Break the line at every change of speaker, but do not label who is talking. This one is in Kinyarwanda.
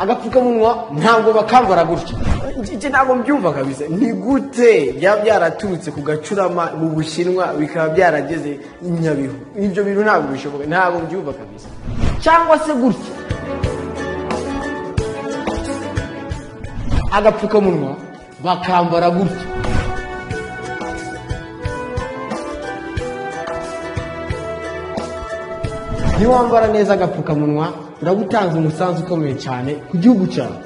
agapfukamunwa ntabwo bakambara gutya iki ntabwo mbyumva kabisa ni gute byaba byaraturutse ku gacurama mu bushinwa bikaba byarageze i nyabihu ibyo bintu ntabwo bishoboka ntabwo mbyumva kabisa cyangwa se gutya agapfukamunwa bakambara gutya niwambara neza agapfukamunwa uragutanze umusanzu ukomeye cyane ku gihugu cyawe